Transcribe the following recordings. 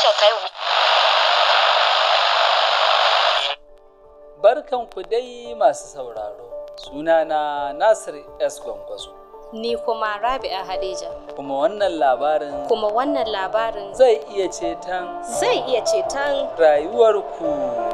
tashar ta yau. Barkanku dai masu sauraro. Sunana Nasir S. Gwangwazo. Ni kuma Rabi'a Hadija. Kuma wannan labarin Kuma wannan labarin zai iya ceton zai iya ceton rayuwarku.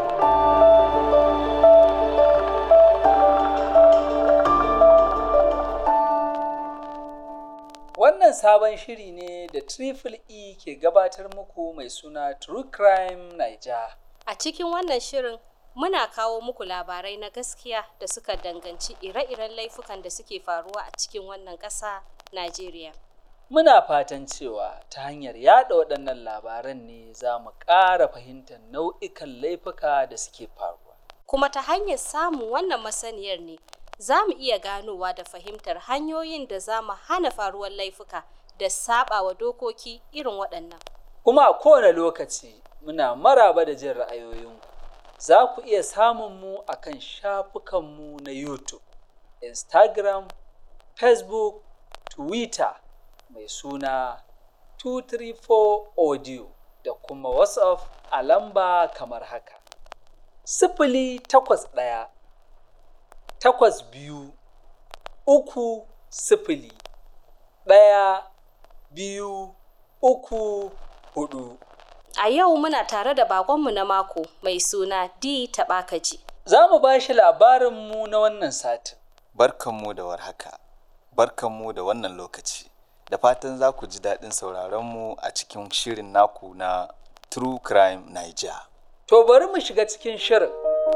Wannan sabon shiri ne da Triple E ke gabatar muku mai suna True Crime Niger. a cikin wannan shirin muna kawo muku labarai na gaskiya da suka danganci ire-iren laifukan da suke faruwa a cikin wannan ƙasa Najeriya. Muna fatan cewa ta hanyar yada waɗannan labaran ne za mu ƙara fahimtar nau'ikan laifuka da suke faruwa. Kuma ta hanyar samun wannan masaniyar ne za mu iya ganowa da fahimtar hanyoyin da za mu hana faruwar laifuka da saɓawa dokoki irin waɗannan. Kuma a kowane lokaci muna maraba da jin ra'ayoyinku. Za ku iya samun mu a kan shafukanmu na YouTube, Instagram, Facebook, Twitter mai suna 234 Audio da kuma WhatsApp a lamba kamar haka. Sifili takwas ɗaya, takwas biyu, uku sifili, ɗaya, biyu, uku, hudu. A yau muna tare da bakonmu na mako mai suna D Taɓakaji. Za mu ba shi labarinmu na wannan satin. Barkanmu da warhaka, barkanmu da wannan lokaci, da fatan za ku ji daɗin sauraronmu a cikin shirin naku na True Crime Niger. To bari mu shiga cikin shirin.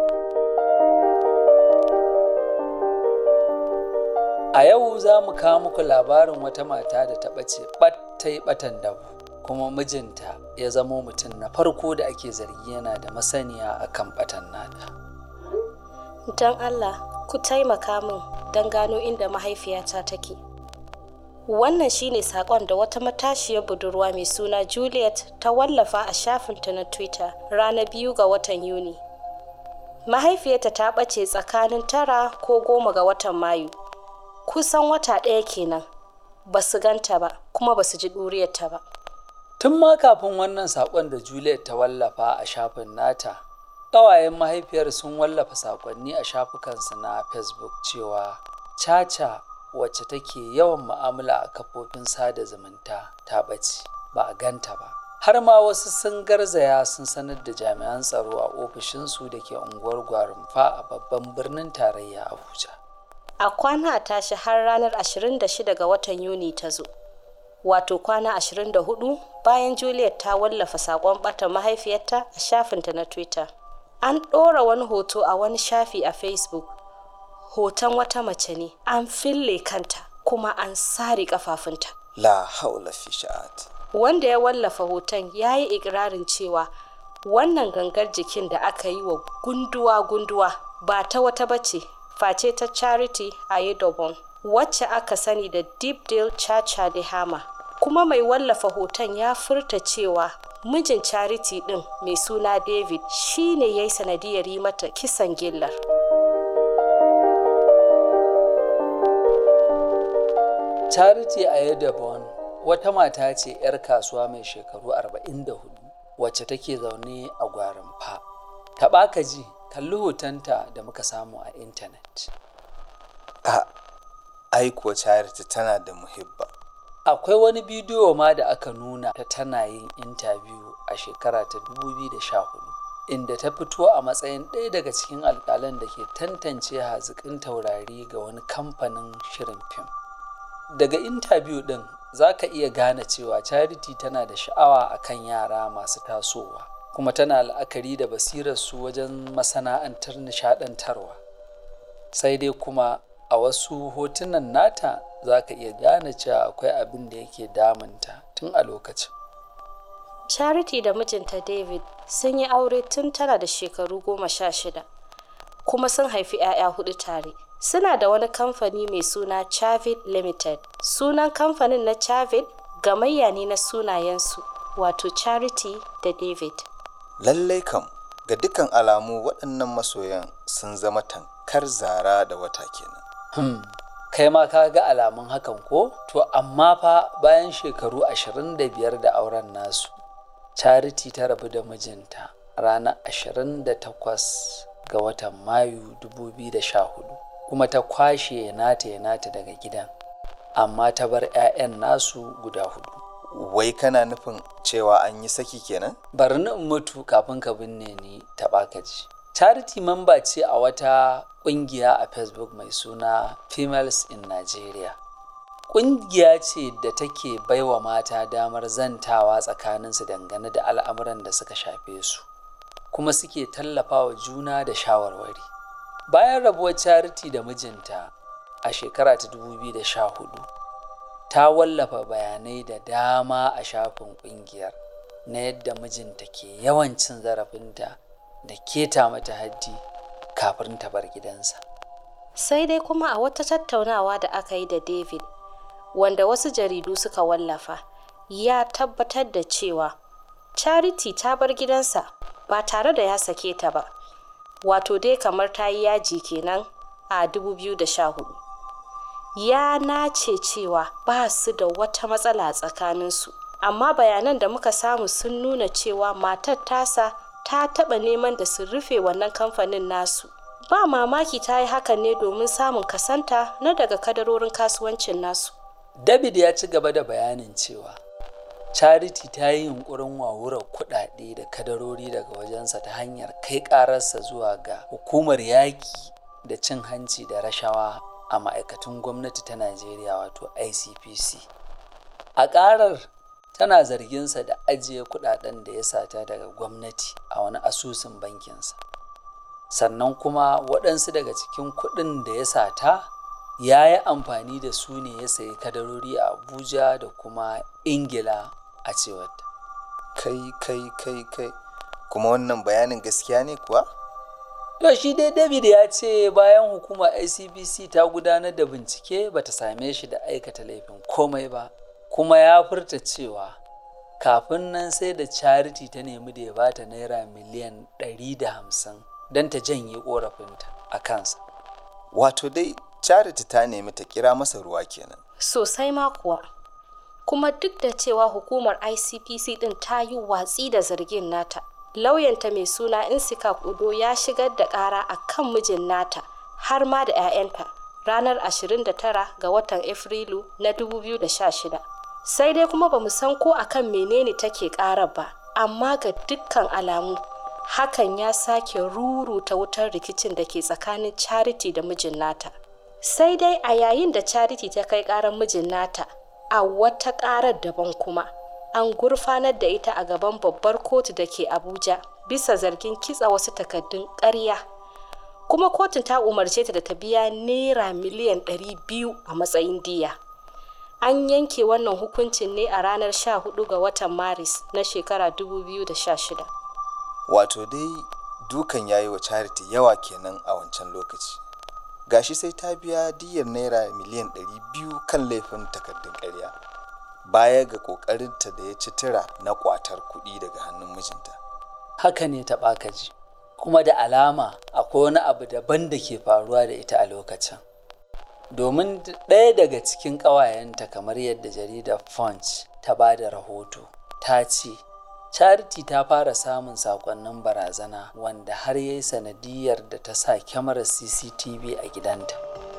A yau za mu kawo muku labarin wata mata da ta ɓace ɓat ta yi ɓatan dabu, kuma mijinta ya zamo mutum na farko da ake zargi yana da masaniya a kan ɓatan nata. Don Allah, ku taimaka min don gano inda mahaifiyata take. Wannan shine saƙon da wata matashiyar budurwa mai suna Juliet ta wallafa a shafinta na Twitter ranar biyu ga watan Yuni. Mahaifiyarta ta ɓace tsakanin tara ko goma ga watan Mayu. Kusan wata ɗaya kenan. Ba su ganta ba, kuma ba su ji ɗuriyarta ba. Tun ma kafin wannan saƙon da Juliet ta wallafa a shafin nata, ƙawayen mahaifiyar sun wallafa saƙonni a shafukansu na Facebook cewa Caca wacce take yawan mu'amala a kafofin sada zumunta ta ɓace ba a ganta ba. Har ma wasu sun garzaya sun sanar da jami'an tsaro a ofishinsu da ke unguwar Gwarimfa a babban birnin tarayya Abuja. A kwana a tashi har ranar 26 ga watan Yuni ta zo. Wato kwana 24 bayan Juliet ta wallafa saƙon ɓata mahaifiyarta a shafinta na Twitter. An ɗora wani hoto a wani shafi a Facebook. Hoton wata mace ne, an fille kanta kuma an sare ƙafafunta. La haula fi sha'at. Wanda ya wallafa hoton ya yi ikirarin cewa wannan gangar jikin da aka yi wa gunduwa-gunduwa ba ta wata bace face ta Charity Ayedobon, wacce aka sani da Deep Deal Chacha de Hama. Kuma mai wallafa hoton ya furta cewa mijin Charity ɗin mai suna David shi ne ya yi sanadiyar yi mata kisan gillar. Charity Ayedabon wata mata ce 'yar kasuwa mai shekaru 44 wacce take zaune a Gwarinfa. Taɓa ji kalli hotonta da muka samu a intanet. A aiko Charity tana da muhibba. Akwai wani bidiyo ma da aka nuna ta tana yin intabiyu a shekara ta 2014 inda ta fito a matsayin ɗaya daga cikin alƙalan da ke tantance haziƙin taurari ga wani kamfanin shirin fim. Daga intabiyu ɗin za ka iya gane cewa Charity tana da sha'awa a kan yara masu tasowa kuma tana la'akari da basirarsu wajen masana'antar nishaɗantarwa. Sai dai kuma a wasu hotunan nata za ka iya gane cewa akwai abin da yake damunta tun a lokacin. Charity da mijinta David sun yi aure tun tana da shekaru goma sha shida, kuma sun haifi 'ya'ya hudu tare. Suna da wani kamfani mai suna Chavid Limited. Sunan kamfanin na Chavid gamayya ne na sunayensu, wato Charity da David. Lallai kam, ga dukkan alamu waɗannan masoyan sun zama tankar zara da wata kenan. Hmm. Kai ma ka ga alamun hakan ko? To amma fa bayan shekaru 25 da auren nasu, charity ta rabu da mijinta ranar 28 ga watan mayu 2014 kuma ta kwashe nata ya nata daga gidan amma ta bar 'ya'yan nasu guda hudu wai kana nufin cewa an yi saki kenan bari na in mutu kafin ka binne ni taɓa ka ji charity mamba ce a wata ƙungiya a facebook mai suna females in nigeria ƙungiya ce da take baiwa mata damar zantawa tsakaninsu dangane da al'amuran da suka shafe su kuma suke tallafawa juna da shawarwari bayan rabuwar charity da mijinta a shekara ta 2014 ta wallafa bayanai da dama a shafin ƙungiyar na yadda mijinta ke yawan cin zarafinta da keta mata haddi kafin ta bar gidansa sai dai kuma a wata tattaunawa da aka yi da david wanda wasu jaridu suka wallafa ya tabbatar da cewa charity ta bar gidansa ba tare da ya sake ta ba wato dai kamar ta yi yaji kenan a 2014 ya nace cewa ba su da wata matsala tsakaninsu amma bayanan da muka samu sun nuna cewa matar tasa ta taɓa neman da su rufe wannan kamfanin nasu ba mamaki ta yi hakan ne domin samun kasanta na daga kadarorin kasuwancin nasu david ya ci gaba da bayanin cewa charity ta yi yunkurin wawurar kuɗaɗe da kadarori daga wajensa ta hanyar kai ƙararsa zuwa ga hukumar yaƙi da cin hanci da rashawa a ma'aikatun gwamnati ta najeriya wato icpc a ƙarar tana zarginsa da ajiye kuɗaɗen da ya sata daga gwamnati a wani asusun bankinsa sannan kuma waɗansu daga cikin kuɗin da ya sata ya yi amfani da su ne ya sayi kadarori a abuja da kuma ingila a cewar kai kai kai kai kuma wannan bayanin gaskiya ne kuwa to shi dai david ya ce bayan hukumar icbc ta gudanar da bincike bata same shi da aikata laifin komai ba kuma ya furta cewa kafin nan sai da charity ta nemi da ya bata naira miliyan 150 don ta janye korafinta a kansa wato dai charity ta nemi ta kira masa ruwa kenan sosai ma kuwa kuma duk da cewa hukumar icpc din ta yi watsi da zargin nata lauyanta mai suna insika kudo ya shigar da kara a kan mijin nata har ma da 'ya'yanta ranar 29 ga watan afrilu na 2016 sai dai kuma ba mu san ko akan menene take karar ba amma ga dukkan alamu hakan ya sake ruruta wutar rikicin da ke tsakanin charity da mijin nata sai dai a yayin da charity ta kai karar mijin nata a wata karar daban kuma an gurfanar da ita a gaban babbar kotu da ke abuja bisa zargin kitsa wasu takaddun ƙarya kuma kotun ta umarce ta da ta biya naira miliyan 200 a matsayin diya an yanke wannan hukuncin ne a ranar 14 ga watan maris na shekara 2016 wato dai dukan yayi wa charity yawa kenan a wancan lokaci gashi sai ta biya diyar naira miliyan 200 kan laifin takardun ƙarya baya ga ƙoƙarinta da ya ci tira na ƙwatar kuɗi daga hannun mijinta haka ne ta ɓakaji kuma da alama akwai wani abu daban da ke faruwa da ita a lokacin domin ɗaya daga cikin ƙawayenta kamar yadda jaridar punch ta ba da rahoto ta ce charity ta fara samun sakonnin barazana wanda har ya yi sanadiyar da ta sa kyamarar cctv a gidanta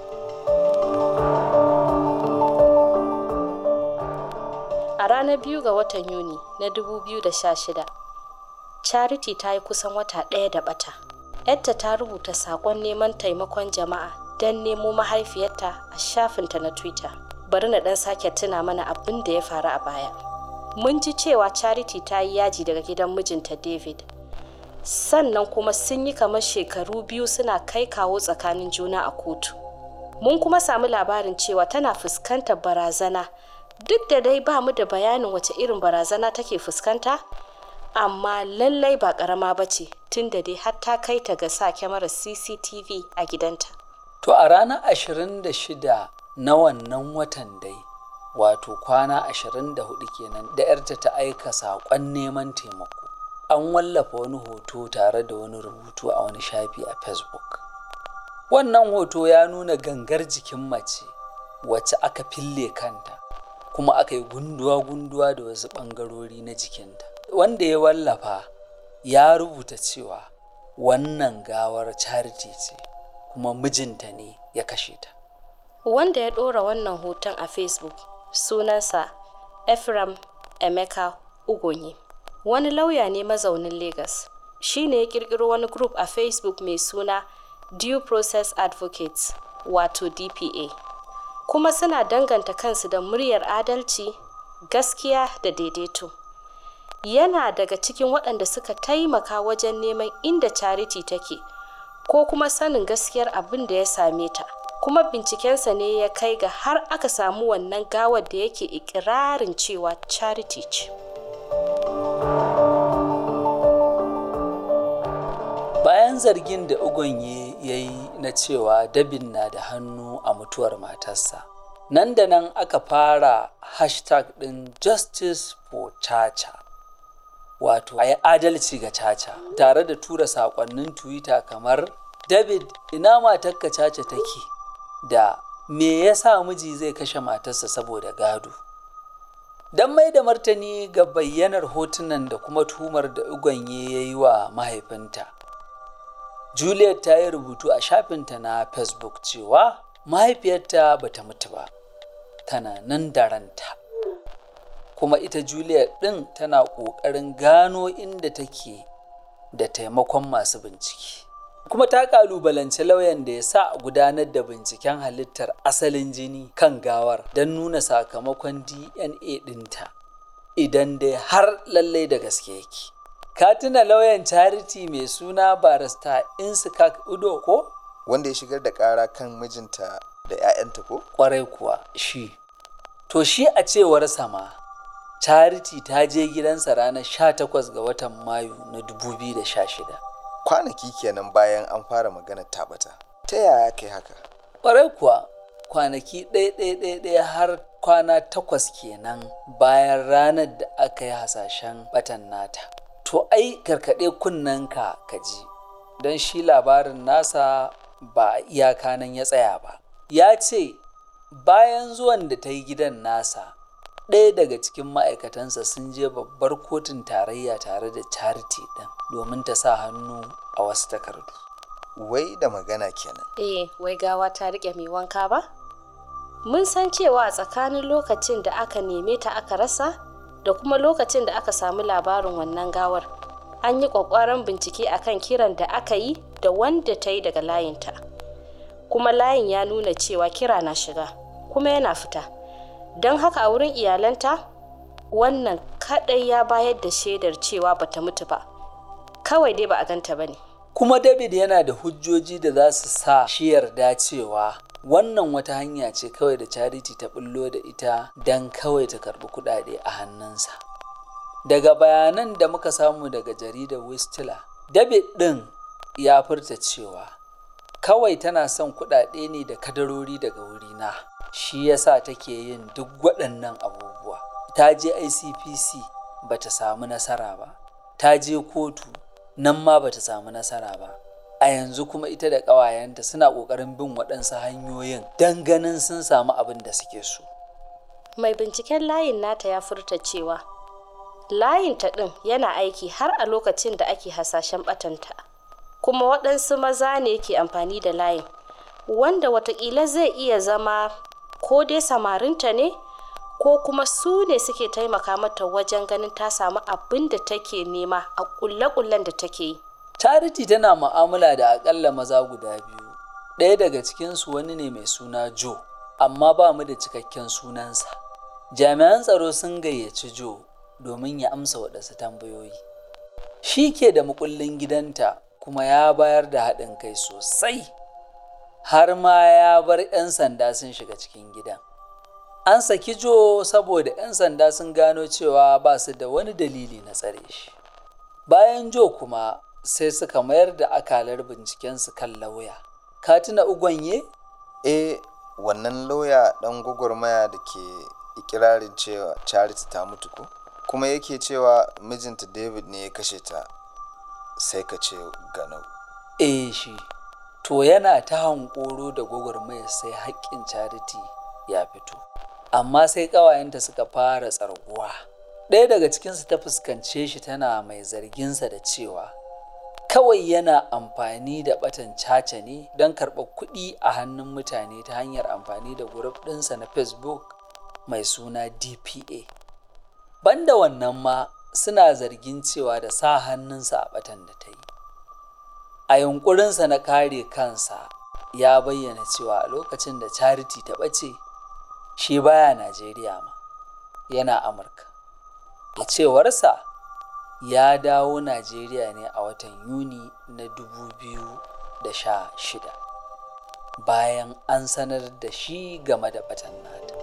a ranar biyu ga watan yuni na 2016 charity ta yi kusan wata ɗaya da bata yadda ta rubuta sakon neman taimakon jama'a don nemo mahaifiyarta a shafinta na twitter bari na ɗan sake tuna mana abin da ya faru a baya mun ji cewa charity ta yi yaji daga gidan mijinta david sannan kuma sun yi kamar shekaru biyu suna kai kawo tsakanin juna a kotu mun kuma samu labarin cewa tana fuskantar barazana duk da dai ba mu da bayanin wace irin barazana take fuskanta amma lallai ba karama ba ce tun da dai har ta kai ta ga sa kyamarar cctv a gidanta to a ranar 26 na wannan watan dai wato kwana 24 kenan da yarta ta aika saƙon neman taimako an wallafa wani hoto tare da wani rubutu a wani shafi a facebook wannan hoto ya nuna gangar jikin mace wacce aka fille kanta kuma aka yi gunduwa-gunduwa da wasu ɓangarori na jikinta wanda ya wallafa ya rubuta cewa wannan gawar charity ce kuma mijinta ne ya kashe ta wanda ya ɗora wannan hoton a facebook sunansa ephraim emeka ugonyi wani lauya ne mazaunin lagos shi ne ya kirkiro wani group a facebook mai suna due process advocates wato dpa kuma suna danganta kansu da muryar adalci gaskiya da daidaito yana daga cikin waɗanda suka taimaka wajen neman inda charity take ko kuma sanin gaskiyar abin da ya same ta kuma bincikensa ne ya kai ga har aka samu wannan gawar da yake ikirarin cewa charity ce bayan zargin da ugonye ya yi na cewa dabin na da hannu a mutuwar matarsa nan da nan aka fara hashtag ɗin justice for chacha wato a yi adalci ga caca tare da tura saƙonnin twitter kamar david ina matarka caca take da me yasa miji zai kashe matarsa saboda gado don mai da martani ga bayyanar hotunan da kuma tuhumar da uganye ya yi wa mahaifinta juliet ta yi rubutu a shafinta na facebook cewa mahaifiyarta bata mutu ba tana nan da ranta kuma ita juliet ɗin tana ƙoƙarin gano inda take da taimakon masu bincike kuma ta ƙalubalanci lauyan da ya sa a gudanar da binciken halittar asalin jini kan gawar don nuna sakamakon dna ɗinta idan dai har lallai da gaske yake ka tuna lauyan charity mai suna barista insikak udo ko wanda ya shigar da ƙara kan mijinta da 'ya'yanta ko kwarai kuwa shi to shi a cewar sama charity ta je gidansa ranar 18 ga watan mayu na 2016 kwanaki kenan bayan an fara maganar tabata ta yaya kai haka kwarai kuwa kwanaki ɗaya-ɗaya har kwana takwas kenan bayan ranar da aka yi hasashen batan nata to ai karkaɗe kunnenka ka ji don shi labarin nasa ba a iyaka nan ya tsaya ba ya ce bayan zuwan da ta yi gidan nasa ɗaya daga cikin ma'aikatansa sun je babbar kotun tarayya tare da charity ɗin domin ta sa hannu a wasu takardu wai da magana kenan eh wai gawa ta riƙe mai wanka ba mun san cewa a tsakanin lokacin da aka neme ta aka rasa da kuma lokacin da aka samu labarin wannan gawar an yi ƙwaƙwaran bincike akan kiran da aka yi da wanda ta yi daga layinta kuma layin ya nuna cewa kira na shiga kuma yana fita don haka a wurin iyalanta wannan kaɗai ya bayar da shaidar cewa bata mutu ba kawai dai ba a ganta ba ne kuma david yana da hujjoji da za su sa shi yarda cewa wannan wata hanya ce kawai da charity ta bullo da ita don kawai ta karbi kudade a hannunsa daga bayanan da muka samu daga jaridar wistila david ɗin ya furta cewa kawai tana son kudade ne da kadarori daga wurina shi yasa take yin duk waɗannan abubuwa ta je icpc ba ta samu nasara ba ta je kotu nan ma ba ta samu nasara ba a yanzu kuma ita da ƙawayenta suna ƙoƙarin bin waɗansu hanyoyin don ganin sun samu abin da suke so mai binciken layin nata ya furta cewa layin ta ɗin yana aiki har a lokacin da ake hasashen ɓatanta kuma waɗansu maza ne ke amfani da layin wanda watakila zai iya zama ko dai samarinta ne ko kuma su ne suke taimaka mata wajen ganin ta samu abin da take nema a kulle-kullen da take yi. Charity tana mu'amala da akalla maza guda biyu. Ɗaya daga cikinsu wani ne mai suna Joe, amma ba mu da cikakken sunansa. Jami'an tsaro sun gayyaci Joe domin ya amsa waɗansu tambayoyi. Shi ke da mukullin gidanta kuma ya bayar da haɗin kai sosai. Har ma ya bar 'yan sanda sun shiga cikin gidan. An saki Jo saboda 'yan sanda sun gano cewa ba su da wani dalili na tsare shi. Bayan Jo kuma sai suka mayar da akalar bincikensu kan lauya. Ka tuna Ugwanye? eh wannan lauya ɗan gwagwarmaya da ke ikirarin cewa charity ta mutu ko kuma yake cewa mijinta david ne ya kashe ta sai ka ce ganau Eh shi. To yana ta hankoro da gwagwarmaya sai haƙƙin charity ya fito. Amma sai ƙawayenta suka fara tsarguwa. ɗaya daga cikinsu ta fuskance shi tana mai zarginsa da cewa kawai yana amfani da batan caca ne don karɓar kuɗi a hannun mutane ta hanyar amfani da gurup ɗinsa na facebook mai suna dpa banda wannan ma suna zargin cewa da sa hannunsa a batan da ta yi a yunkurinsa na kare kansa ya bayyana cewa a lokacin da charity ta ɓace shi baya najeriya ma yana amurka da cewarsa ya dawo najeriya ne a watan yuni na 2016 bayan an sanar da shi game da batan nata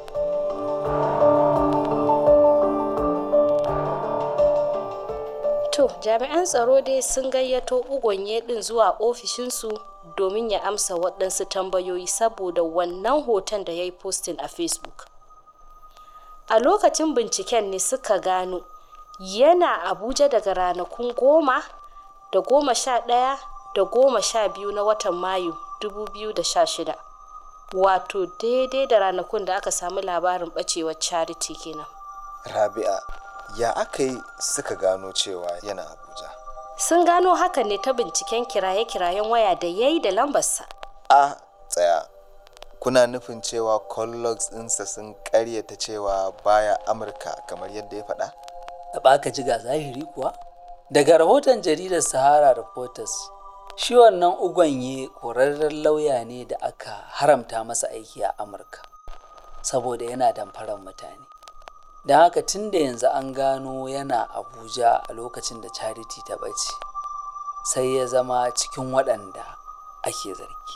To, jami'an tsaro dai sun gayyato ugonye ɗin zuwa ofishinsu domin ya amsa waɗansu tambayoyi saboda wannan hoton da ya yi postin a Facebook. A lokacin binciken ne suka gano yana Abuja daga ranakun goma da goma sha ɗaya da goma sha biyu na watan Mayu 2016. Wato daidai da ranakun da aka samu labarin ɓacewar Charity kenan. Rabi'a, ya aka yi suka gano cewa yana Abuja? Sun gano hakan ne ta binciken kiraye-kirayen waya da ya yi da lambarsa. A tsaya. Kuna nufin cewa collogs ɗinsa sun ƙaryata cewa baya Amurka kamar yadda ya faɗa? da baka ji ga zahiri kuwa daga rahoton jaridar sahara reporters shi wannan ugonye ƙwararren lauya ne da aka haramta masa aiki a amurka saboda yana damfarar mutane don haka tun da yanzu an gano yana abuja a lokacin da charity ta ɓace sai ya zama cikin waɗanda ake zargi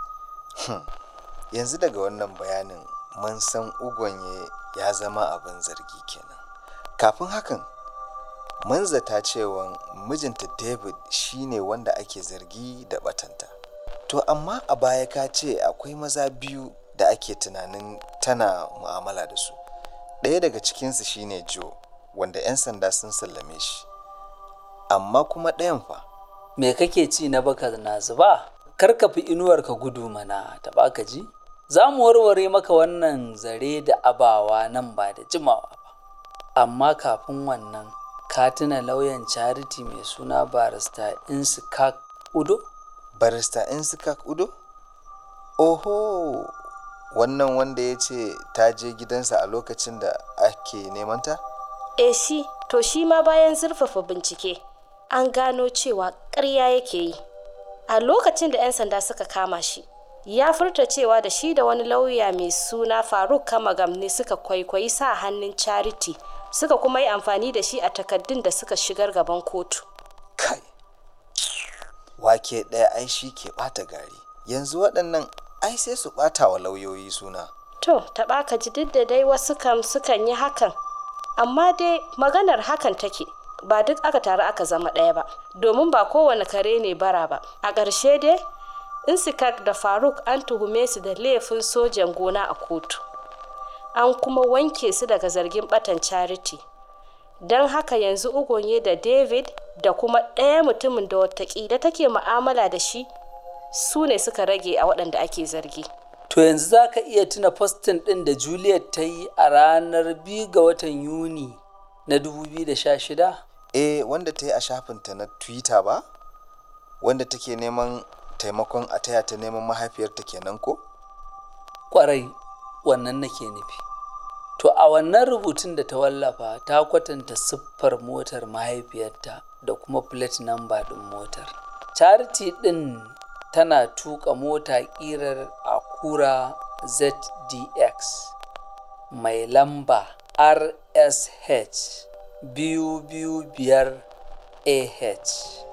Yanzu daga wannan bayanin mun san ugonye ya zama abin zargi kenan. Kafin hakan, mun zata cewa mijinta David shine wanda ake zargi da batanta. To amma a baya ka ce akwai maza biyu da ake tunanin tana mu'amala da su. Ɗaya daga cikinsu shine Joe, wanda 'yan sanda sun sallame shi. Amma kuma ɗayan fa, me kake ci na baka na zuba kar ka fi inuwar ka gudu mana ta baka ji za mu warware maka wannan zare da abawa nan ba da jimawa ba amma kafin wannan ka tuna lauyan charity mai suna barista insikak udo barista Insikak Udo? Oho, wannan wanda ya ce ta je gidansa a lokacin da ake nemanta? E shi, to shi ma bayan zurfafa bincike, an gano cewa ƙarya yake yi. A lokacin da 'yan sanda suka kama shi, ya furta cewa da shi da wani lauya mai suna Faruk Kamagam ne suka kwaikwayi sa hannun Charity, suka kuma yi amfani da shi a takaddun da suka shigar gaban kotu. Kai, wake ɗaya ai shi ke ɓata gari. Yanzu waɗannan ai sai su ɓata wa lauyoyi suna. To, taɓa ka ji duk da dai wasu kam sukan yi hakan, amma dai maganar hakan take. Ba duk aka taru aka zama ɗaya ba, domin ba kowane kare ne bara ba. A ƙarshe dai, Insikak da Faruk an tuhume su da laifin sojan gona a kotu. An kuma wanke su daga zargin ɓatan charity. Don haka yanzu Ugonye da David da kuma ɗaya mutumin da watakila take mu'amala da shi su ne suka rage a waɗanda ake zargi. to yanzu za ka iya tuna postin ɗin da juliet ta yi a ranar 2 ga watan yuni na 2016 Eh, wanda ta yi a shafinta na Twitter ba? Wanda take neman taimakon a taya ta neman mahaifiyarta kenan ko? kwarai wannan nake nufi to a wannan rubutun da ta wallafa ta kwatanta siffar motar mahaifiyarta da kuma plate number ɗin motar charity ɗin tana tuka mota ƙirar akura zdx mai lamba rsh biyu biyu biyar ah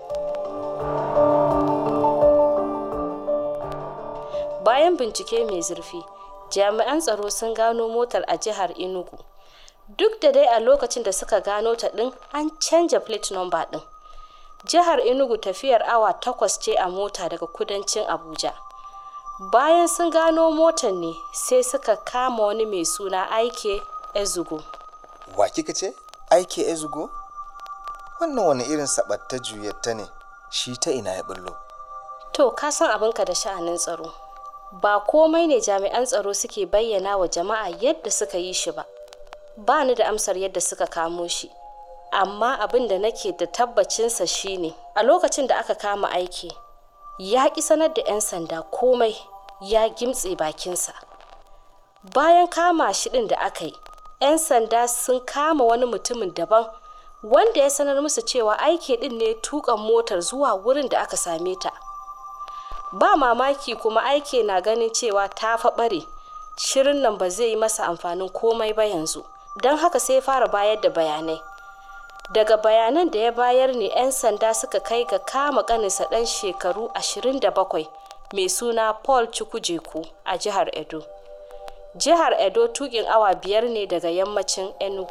Bayan bincike mai zurfi, jami'an tsaro sun gano motar a jihar Enugu. Duk da dai a lokacin da suka gano ta ɗin an canja plate number ɗin. Jihar Enugu tafiyar awa takwas ce a mota daga kudancin Abuja. Bayan sun gano motar ne sai suka kama wani mai suna Aike Ezugo. Wa kika ce? Aike Ezugo? Wannan wani irin sabatta juyatta ne, shi ta ina ya bullo. To, ka san abinka da sha'anin tsaro. Ba komai ne jami'an tsaro suke bayyana wa jama'a yadda suka yi shi ba. ba ni da amsar yadda suka kamo shi amma abin da nake da tabbacinsa shine a lokacin da aka kama aiki ya ƙi sanar da 'yan sanda komai ya gimtse bakinsa bayan kama shi ɗin da aka yi 'yan sanda sun kama wani mutumin daban wanda ya sanar musu cewa aiki ɗin ne tukan motar zuwa wurin da aka same ta ba mamaki kuma aiki na ganin cewa ta faɓare shirin nan ba zai yi masa amfanin komai ba yanzu don haka sai fara bayar da bayanai daga bayanan da ya bayar ne 'yan sanda suka kai ga kama kaninsa ɗan shekaru 27 mai suna paul chukwujeku a jihar edo jihar edo tukin awa biyar ne daga yammacin enugu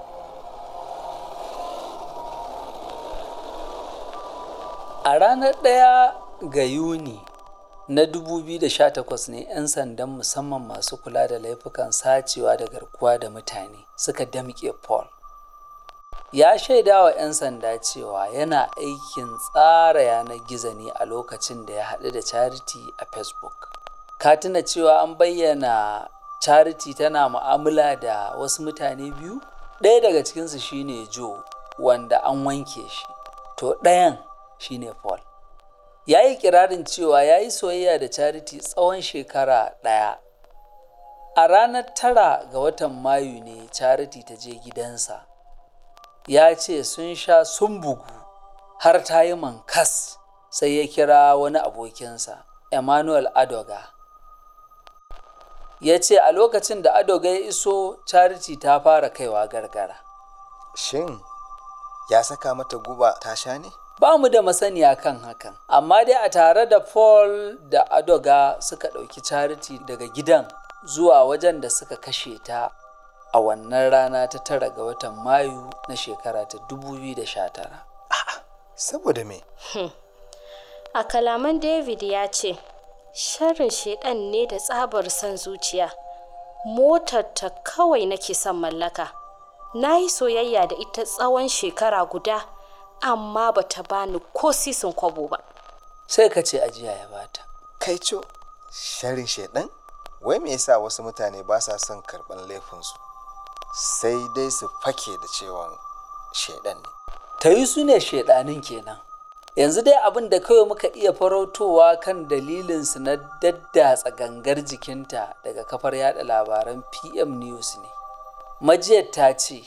a ranar ɗaya ga yuni na 2018 ne 'yan sandan musamman masu kula da laifukan sacewa da garkuwa da mutane suka damƙe paul ya shaida wa 'yan sanda cewa yana aikin tsara yanar gizo ne a lokacin da ya haɗu da charity a facebook ka tuna cewa an bayyana charity tana mu'amala da wasu mutane biyu ɗaya daga cikinsu shine joe wanda an wanke shi to ɗayan shine paul ya yi kirarin cewa ya yi soyayya da charity tsawon shekara ɗaya a ranar tara ga watan mayu ne charity ta je gidansa ya ce sun sha sun bugu har ta yi mankas sai ya kira wani abokinsa emmanuel adoga ya ce a lokacin da adoga ya iso charity ta fara kaiwa gargara Shin ya saka mata guba ta sha ne? ba mu da masaniya kan hakan amma dai a tare da paul da adoga suka ɗauki charity daga gidan zuwa wajen da suka kashe ta a wannan rana ta tara ga watan mayu na shekara ta 2019 Saboda me? a kalaman david ya ce sharrin shaidan ne da tsabar son zuciya motar ta kawai nake son mallaka na yi soyayya da ita tsawon shekara guda amma ba ta bani ko sisin kwabo ba sai ka ce ajiya ya bata Kai co, sharin shaidan? Wai me yasa wasu mutane ba sa son karɓar laifinsu? Sai dai su fake da cewa shaidan ne. ta yi su ne shaidanin kenan yanzu dai abin da kawai muka iya farautowa kan dalilinsu na daddatsa gangar jikinta daga kafar yada labaran pm news ne majiyar ta ce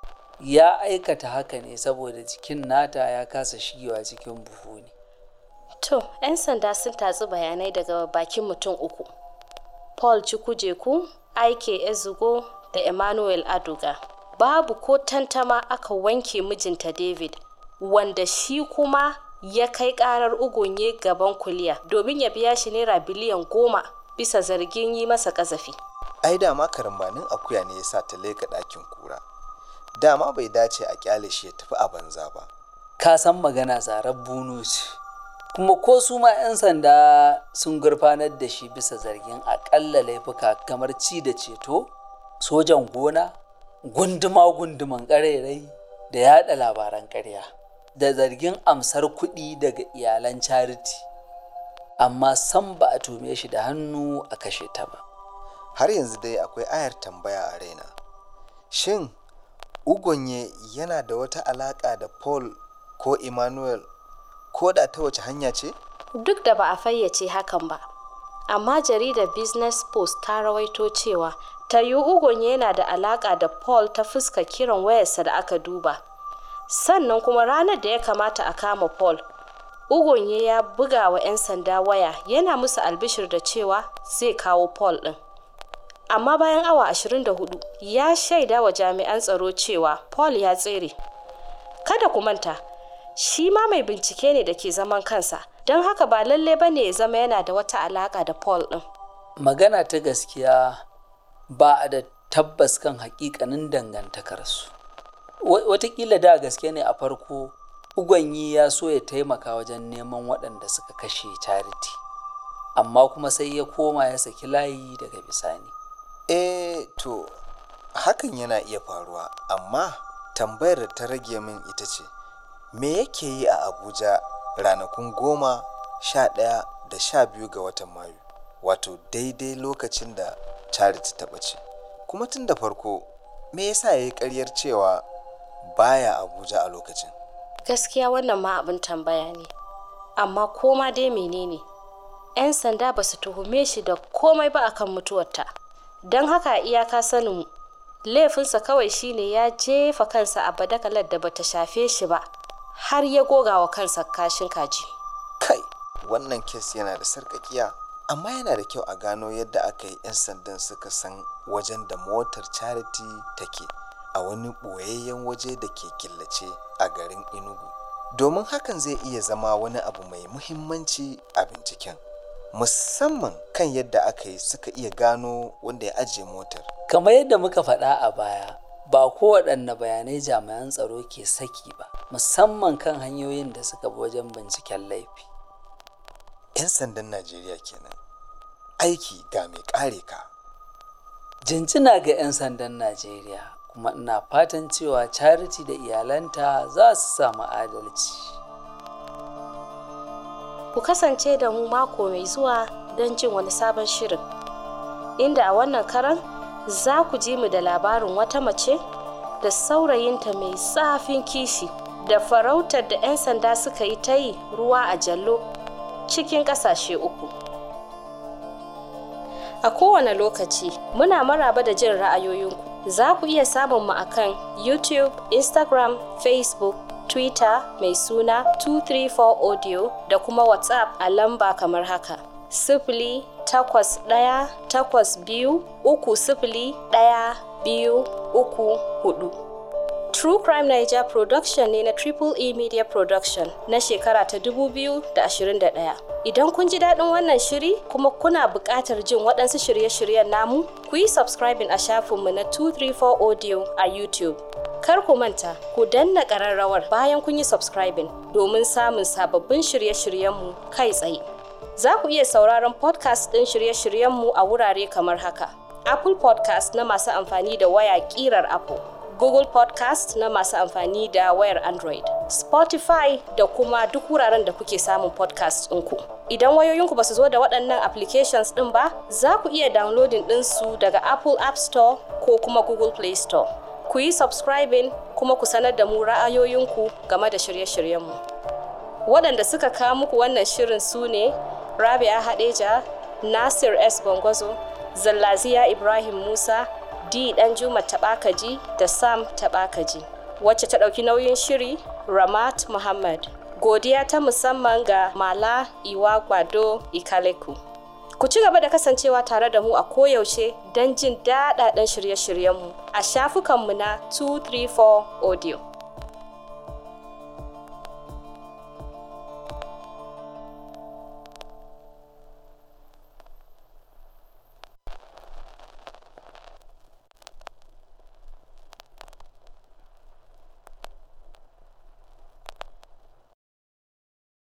ya aikata haka ne saboda jikin nata ya kasa shigewa cikin buhu ne to 'yan sanda sun tatsi bayanai daga bakin mutum uku paul chukwujeku aike ezugo da emmanuel aduga babu ko tantama aka wanke mijinta david wanda shi kuma ya kai karar ugunye gaban kuliya domin ya biya shi naira biliyan goma bisa zargin yi masa kazafi Ai dama karambanin akuya ne ya sa ta leka ɗakin kura. Dama bai dace a kyale shi ya tafi a banza ba. ka san magana zarar bunu ce kuma ko su ma 'yan sanda sun gurfanar da shi bisa zargin akalla laifuka kamar ci da ceto sojan gona gunduma-gunduman ƙarairayi da yada labaran ƙarya da zargin amsar kuɗi daga iyalan charity amma san ba a tume shi da hannu a kashe ta ba Har yanzu dai akwai ayar tambaya a raina. Shin Ugonye yana da wata alaƙa da Paul ko Emmanuel ko da ta wace hanya ce? duk da ba a fayyace hakan ba amma jaridar business post ta rawaito cewa ta yi ugon yana da alaka da paul ta fuska kiran wayarsa da aka duba sannan kuma ranar da ya kamata a kama paul ugonye ya buga wa 'yan sanda waya yana musu albishir da cewa zai kawo paul ɗin amma bayan awa 24 ya shaida wa jami'an tsaro cewa paul ya tsere kada ku manta shi ma mai bincike ne da ke zaman kansa don haka ba lalle ba ne ya zama yana da wata alaka da paul ɗin magana ta gaskiya ba a da tabbas kan hakikanin dangantakarsu Wa- watakila da gaske ne a farko ugwanyi ya so ya taimaka wajen neman waɗanda suka kashe charity amma kuma sai ya koma ya saki layi daga bisani Eh to hakan yana iya faruwa amma tambayar da ta rage min ita ce me yake yi a Abuja ranakun goma sha ɗaya da sha biyu ga watan Mayu wato daidai lokacin da Charity ta ɓace kuma tun da farko me yasa ya yi ƙaryar cewa baya abuja a lokacin gaskiya wannan ma abin tambaya ne amma koma dai menene 'yan sanda ba su tuhume shi da komai ba akan mutuwarta don haka iyaka sanin laifinsa kawai shine ya jefa kansa a badakalar da bata shafe shi ba har ya goga wa kansa kashin kaji kai wannan kes yana da sarƙaƙiya amma yana da kyau a gano yadda aka yi 'yan sandan suka san wajen da motar charity take a wani ɓoyayyen waje da ke killace a garin inugu domin hakan zai iya zama wani abu mai muhimmanci a binciken musamman kan yadda aka yi suka iya gano wanda ya ajiye motar kamar yadda muka faɗa a baya ba kowaɗanne bayanai jami'an tsaro ke saki ba musamman kan hanyoyin da suka bi wajen binciken laifi 'yan sandan najeriya kenan aiki ga mai kare ka jinjina ga 'yan sandan najeriya kuma ina fatan cewa charity da iyalanta za su samu adalci ku kasance da mu mako mai zuwa don jin wani sabon shirin inda a wannan karan za ku ji mu da labarin wata mace da saurayinta mai zafin kishi da farautar da 'yan sanda suka yi ta yi ruwa a jallo cikin ƙasashe uku a kowane lokaci muna maraba da jin ra'ayoyinku za ku iya samun mu akan youtube instagram facebook twitter mai suna 234 audio da kuma whatsapp a lamba kamar haka sifili takwas ɗaya takwas biyu uku sifili ɗaya biyu uku hudu True Crime Niger Production ne na Triple E Media Production na shekara ta 2021. Idan kun ji daɗin wannan shiri kuma kuna buƙatar jin waɗansu shirye-shiryen namu, ku yi subscribing a shafinmu na 234 Audio a YouTube. Kar ku manta, ku danna ƙararrawar bayan kun yi subscribing domin samun sababbin shirye-shiryenmu kai tsaye. Za ku iya sauraron podcast ɗin shirye-shiryenmu a wurare kamar haka. Apple Podcast na masu amfani da waya ƙirar Apple. Google Podcast na masu amfani da wayar Android, Spotify da kuma duk wuraren da kuke samun podcast ɗinku. Idan wayoyinku ba su zo da waɗannan applications ɗin ba, za ku iya downloading ɗinsu daga Apple App Store ko kuma Google Play Store. Ku yi subscribing kuma ku sanar da mu ra'ayoyinku game da shirye-shiryenmu. Waɗanda suka kawo muku wannan shirin su ne Rabia Hadeja, Nasir S. Gwangwazo, Zallaziya Ibrahim Musa, D dan Juma Taɓakaji da Sam Taɓakaji. Wacce ta ɗauki nauyin shiri Ramat Muhammad. Godiya ta musamman ga Mala Iwagbado Ikaleku. Ku ci gaba da kasancewa tare da mu a koyaushe don jin daɗaɗɗen shirye-shiryenmu a shafukanmu na 234 Audio.